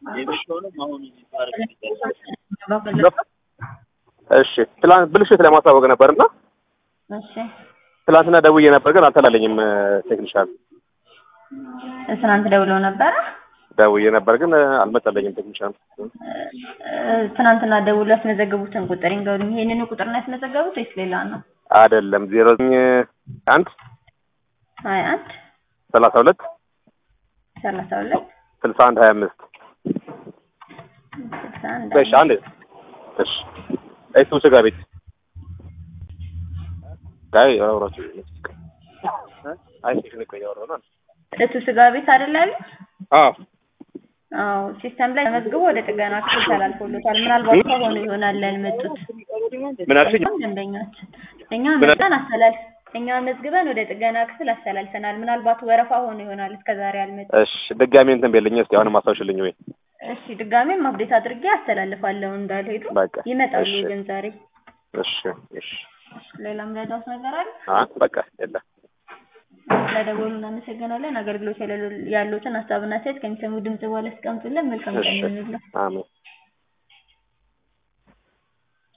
እሺ ትላንት ብልሽት ለማሳወቅ ነበርና እሺ ትላንትና ደውዬ ነበር ግን አልተላለኝም። ቴክኒሻል ትናንት ደውለው ነበረ። ደውዬ ነበር ግን አልመጣለኝም ቴክኒሻል። እ፣ ትናንትና ደውለው ያስመዘገቡትን ቁጥር ይንገሩኝ። ይሄንን ቁጥር ነው ያስመዘገቡት ወይስ ሌላ ነው? አይደለም ዜሮ ዘጠኝ አንድ ሀያ አንድ ሰላሳ ሁለት ሰላሳ ሁለት ስልሳ አንድ ሀያ አምስት ስልሳ አንድ እሺ አንድ እሺ እሱ ስጋ ቤት ጋይ አውራችሁ አይ ቴክኒክ ቆይ ያወራው ነው እቱ ስጋ ቤት አይደል ያሉት? አዎ አዎ ሲስተም ላይ ተመዝግቦ ወደ ጥገና ክፍል ተላልፎሎታል። ምናልባት ከሆኑ ይሆናል ያልመጡት ምን አልሽኝ? ደንበኞች እኛ መዝገን አስተላልፍ እኛ መዝግበን ወደ ጥገና ክፍል አስተላልፈናል። ምናልባት ወረፋ ሆኖ ይሆናል እስከዛሬ ያልመጡት። እሺ ድጋሚ እንትን በልኝ እስኪ አሁንም አስታውሽልኝ ወይ እሺ ድጋሜም አፕዴት አድርጌ አስተላልፋለሁ እንዳልሄዱ በቃ ይመጣሉ። እሺ ግን ዛሬ እሺ እሺ ሌላም ረዳት ነገር አለ? አ በቃ የለም ስለደወሉ እናመሰግናለን። አገልግሎት ያሉትን ሀሳብና አስተያየት ከሚሰሙ ድምጽ በኋላ አስቀምጡልን። መልካም ቀን እሺ ይሁንልን። አሜን